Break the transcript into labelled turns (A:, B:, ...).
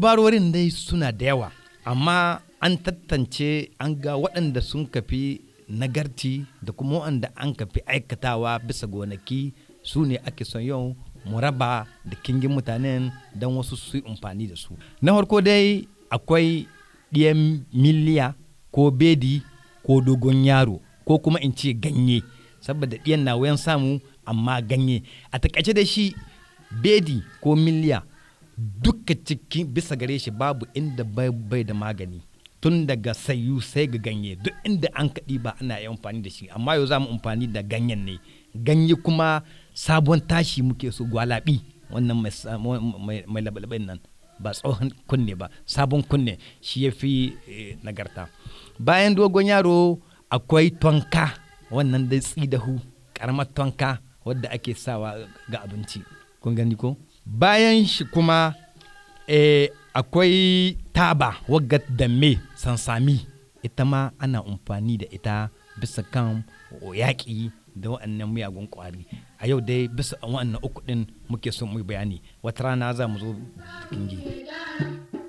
A: dibarorin dai suna da yawa amma an tattance an ga waɗanda sun kafi nagarci da kuma waɗanda an kafi aikatawa bisa gonaki su ne ake son yau mu raba da kingin mutanen don wasu su yi amfani da su na farko dai akwai ɗiyan miliya ko bedi ko dogon yaro ko kuma in ce ganye saboda ɗiyan na wayan samu amma ganye a takaice da shi bedi ko miliya duka cikin bisa gare shi babu inda bai da magani tun daga sayu sai ga ganye duk inda an kaɗi ba ana yi amfani da shi amma yau za mu amfani da ganyen ne ganye kuma sabon tashi muke so gwalabi wannan mai labalabin nan ba tsohon kunne ba sabon kunne shi ya fi nagarta bayan dogon yaro akwai tonka wannan dai tsidahu karamar tonka wadda ake sawa ga abinci kun gani ko bayan shi kuma akwai taba wagga da me sansami ita ma ana amfani da ita bisa kan yaƙi da waɗannan miyagun ƙwari a yau dai bisa waɗannan uku ɗin muke son mu bayani wata rana za mu zo kingi.